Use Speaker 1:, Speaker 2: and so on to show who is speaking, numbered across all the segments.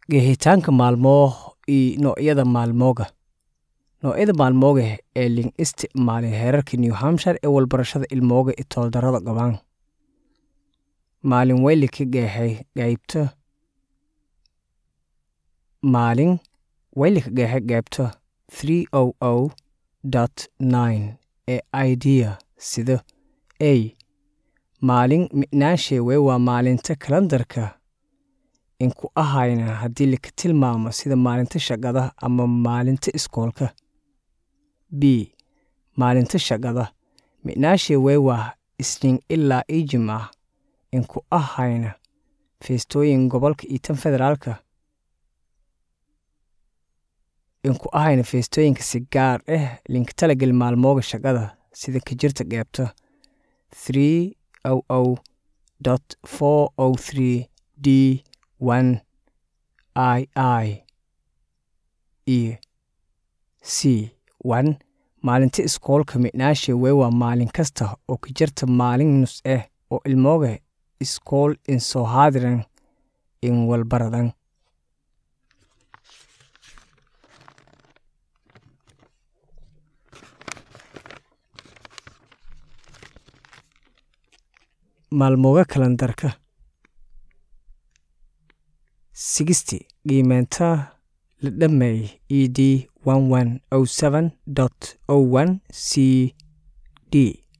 Speaker 1: Qeexitaanka maalmoo iyo noocyada maalmooga noocyada maalmooga ee lin isticmaalay heerarka New Hampshire ee walbarashada ilmooga iyo tooldarrada gabaan maalin weyli ka qeexay qaybta maalin weyli ka qeexay qaybta 300.9 ee idea sida a maalin micnaanshe wey waa maalinta kalandarka inku ahayna haddii laka tilmaamo sida maalinta shaqada ama maalinta iskoolka b maalinta shaqada micnaashe wey waa isniin ilaa ii jimca inku ahayna feestooyin gobolka iyo tan federaalka inku ahayna feestooyinka si gaar ah linka talagal maalmooga shaqada sida ka jirta qeybta 300.403 d 1 i i iyo c 1 maalinta iskoolka micnaashe wey waa maalin kasta oo ka jirta maalin nus ah oo ilmooga iskool in soo haadiran in walbaradan maalmooga kalandarka sigisti qiimeynta la dhameey e d c d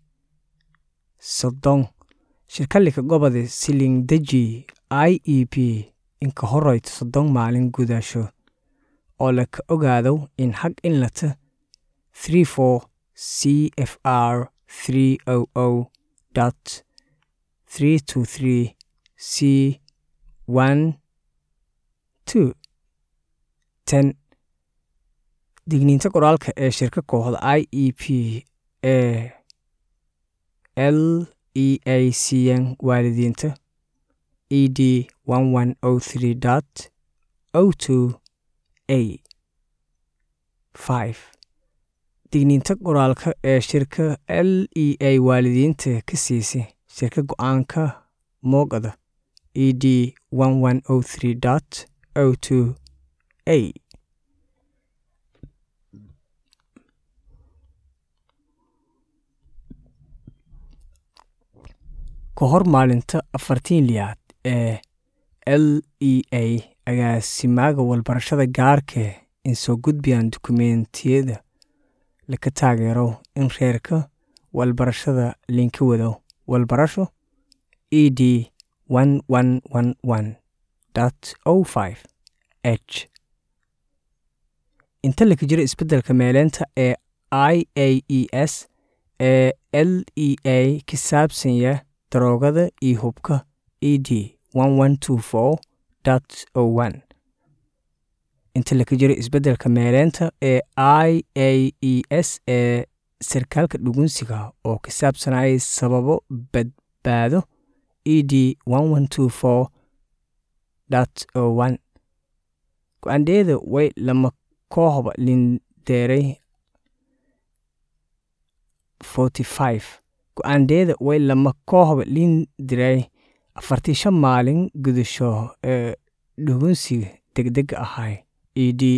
Speaker 1: soddon shirkalika gobodi silin deji i e p inka horeyto soddon maalin gudasho oo laka ogaado in xag in lata 34 c f r 300 323 c 1 2 10 digniinta qoraalka ee shirka kooxda i e p ee l e a c n waalidiinta e d a 5 digniinta qoraalka ee shirka l e a waalidiinta ka siisay shirka go-aanka moogada e d a ka hor maalinta afartiin liyaad ee l e a agaasimaaga walbarashada gaarka in soo gudbiyaan dukumeentiyada laka taageero in reerka walbarashada linka wado walbarasho e d h inta laka jiro isbeddelka meeleynta ee i a e s ee l e a ka saabsanya daroogada iyo hubka e d inta laka jiro isbeddelka meeleynta ee i a e s ee sarkaalka dhugunsiga oo ka saabsanayay sababo badbaado e d go-aandeeda way lama kooxba lindeeray go-aandeeda way lama kooxba lindiray afartii shan maalin gudasho ee dhugunsiga degdega ahay e d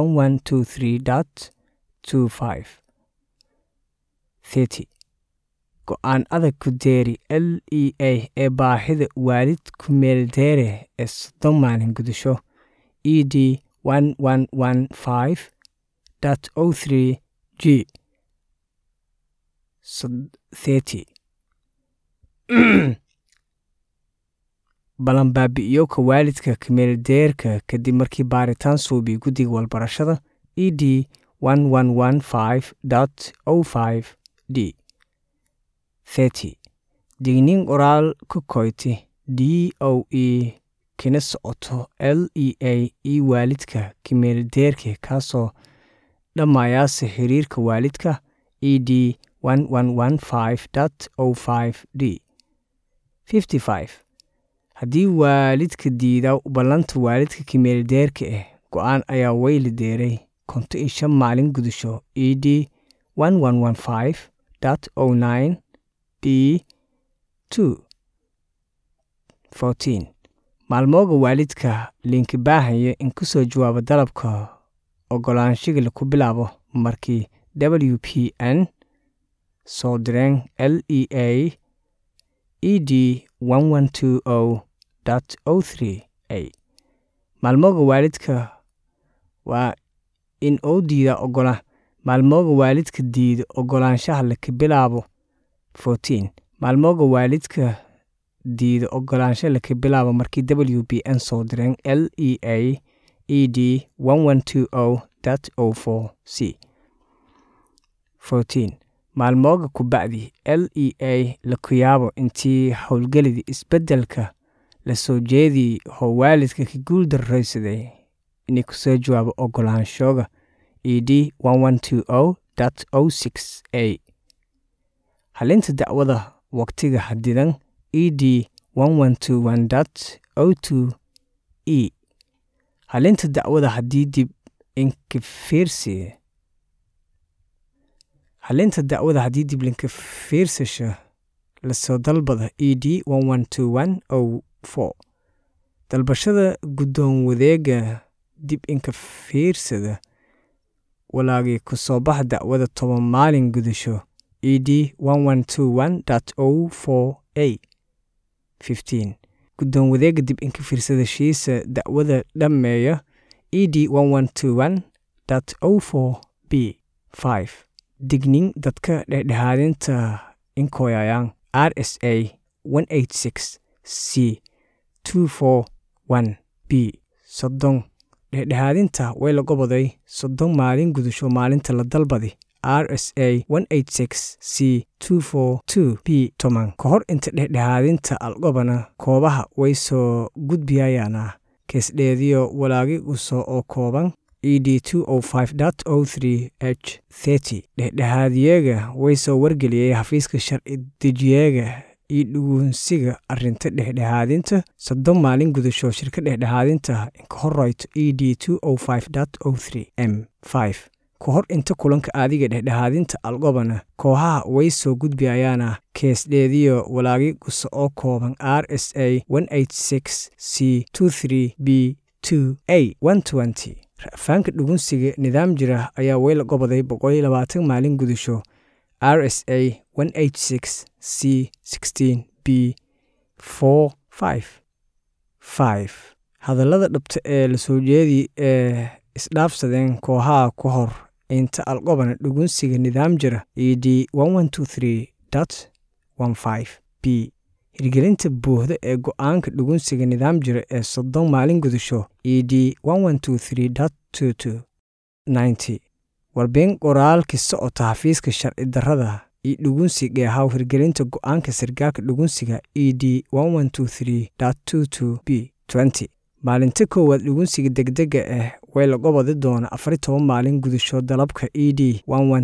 Speaker 1: go-aan adag ku deeri l e a ee baahida waalid ku meeldeere ee soddon maalin gudasho e d g balan baabi'iyoka waalidka kameeldeerka kadib markii baaritaan suubiy guddiga walbarashada e d d digniin qoraal ka koyti d o e kina socoto l e a io waalidka kameeldeerka kaasoo dhammayaasa xiriirka waalidka e d d haddii waalidka diida ballanta waalidka kameeldeerka ah go-aan ayaa weyli deeray konto iyo shan maalin gudasho e d b maalmooga waalidka liinka baahaya in ku soo jawaabo dalabka ogolaanshiga laku bilaabo markii w p n soo direen l e a e d a maalmooga waalidka waa in uu diida ogola maalmooga waalidka diida ogolaanshaha laka bilaabo maalmooga waalidka diida ogolaansha laka bilaabo markii w p n soo direen l e a e d c maalmooga ku bacdi l e a laku yaabo intii howlgelidii isbeddelka la soo jeediyey oo waalidka ka guul darraysaday inay ku soo jawaabo ogolaanshooga e d a halinta dacwada waqtiga xadidan e d e halinta dacwada haddii dib inka fiirsi halinta dacwada haddii dib linka fiirsasha lasoo dalbada e d dalbashada guddoon wadeega dib inka fiirsada walaagii ku soo baxa dacwada toban maalin gudasho e d a guddoon wadeega dib inka fiirsadashiisa dacwada dhammeeya e d b dignin dadka dhexdhexaadinta inkoyayaan r s a c b soddon dhexdhexaadinta way la goboday soddon maalin gudasho maalinta la dalbadi r s a c b toban ka hor inta dhexdhexaadinta algobana koobaha way soo gudbiyayaana keesdheediyo walaagi uso oo kooban e d h dhexdhexaadiyeega way soo wargeliyey xafiiska sharci dejiyeega iyo dhugunsiga arinta dhexdhexaadinta soddon maalin gudasho shirka dhexdhexaadinta inka horeyto e d m ka hor inta kulanka aadiga dhexdhexaadinta algobana kooxaha way soo gudbiyayaana keesdheediyo walaagi guso oo kooban r s a c b ra'faanka dhugunsiga nidaam jira ayaa weyla goboday boqoliyo labaatan maalin gudasho r s a c b hadallada dhabta ee la soo jeedi ee isdhaafsadeen kooxaha ku hor inta algobana dhugunsiga nidaam jira e d b hirgelinta buuxda ee go-aanka dhugunsiga nidaam jira ee soddon maalin gudasho e d warbeen qoraalki socota xafiiska sharci darrada iyo dhugunsi geehaw hirgelinta go-aanka sargaalka dhugunsiga e d b maalinta koowaad dhugunsiga degdega ah way la gobodi doona afari toban maalin gudasho dalabka e d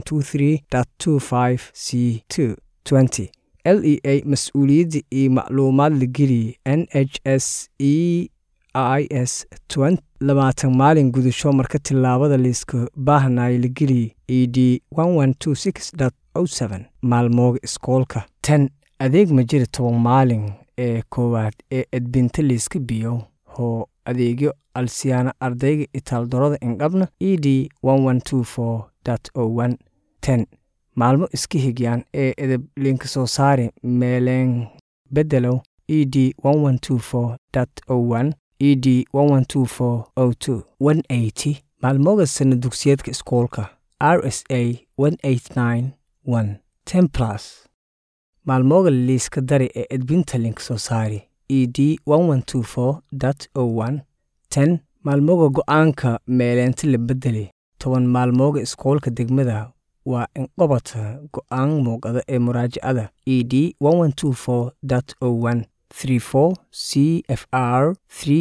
Speaker 1: c l e a mas-uuliyadda iyo macluumaad la geliyey n h s e i s labaatan maalin gudasho marka tillaabada liiska baahnay la geliyey e d maalmooga iskoolka tan adeeg ma jira toban maalin ee koowaad ee edbinta liiska biyo hoo adeegyo alsiyaana ardayga itaaldorada indhabna e d ten maalmo iska higyaan ee edeb linka soo saari meeleen beddelow e d e d maalmooga sana dugsiyeedka iskoolka r s a templas maalmooga liiska dari ee edbinta linka soo saari e d ten maalmooga go'aanka meeleenta la beddeli toban maalmooga iskoolka degmada waa inqobata go'aan muuqada ee muraajacada e d c f r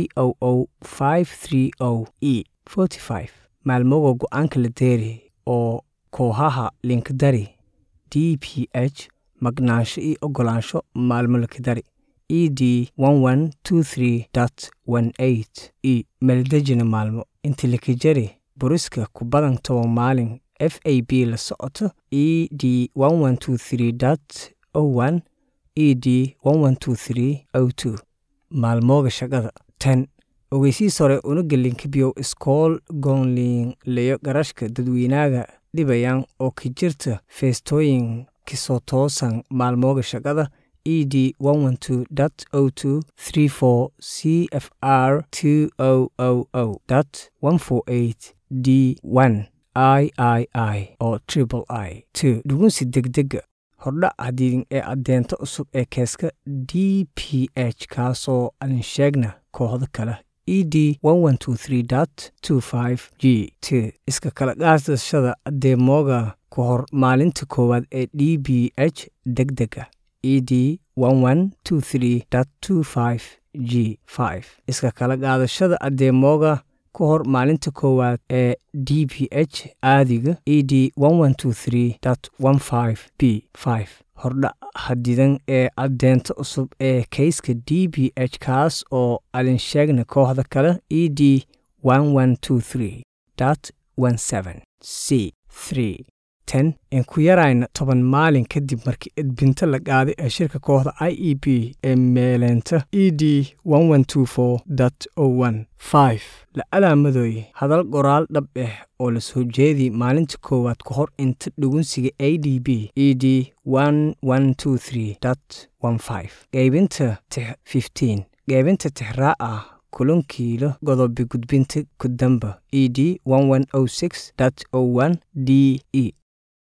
Speaker 1: e maalmooga go'aanka la deeri oo kooxaha linkadari d p h magnaansho iyo ogolaansho maalmo lakadari e d e meeldejina maalmo inta lakajari buriska ku badan toban maalin f a b la socoto e d e d maalmooga shaqada ten ogeysiis hore unuga linkibiyow iskool goonliin leyo garashka dadweynaaga dhibayaan oo ka jirta feestooyin kisoo toosan maalmooga shaqada e d o c f r d i i i oo triple i t dhugunsi degdega hordhac hadiidin ee addeenta cusub ee keeska d p h kaasoo aan sheegna kooxdo kale e d g t iska kala qaadashada adeemooga ku hor maalinta koowaad ee d b h deg dega e d g iska kala qaadashada adeemooga ku hor maalinta koowaad ee d b h aadiga e d b hordhac hadidan ee addeenta cusub ee kayska d b h kaas oo alinsheegna kooxda kale e d c ten in ku yarayna toban maalin kadib markii edbinta la qaaday ee shirka kooxda i e b ee meeleenta e d la alaamadooye hadal qoraal dhab ah oo la soo jeediyey maalinta koowaad ka hor inta dhugunsiga a d b e d qaybinta qaybinta tixraac ah kulankiilo godobi gudbinta kudamba e d d e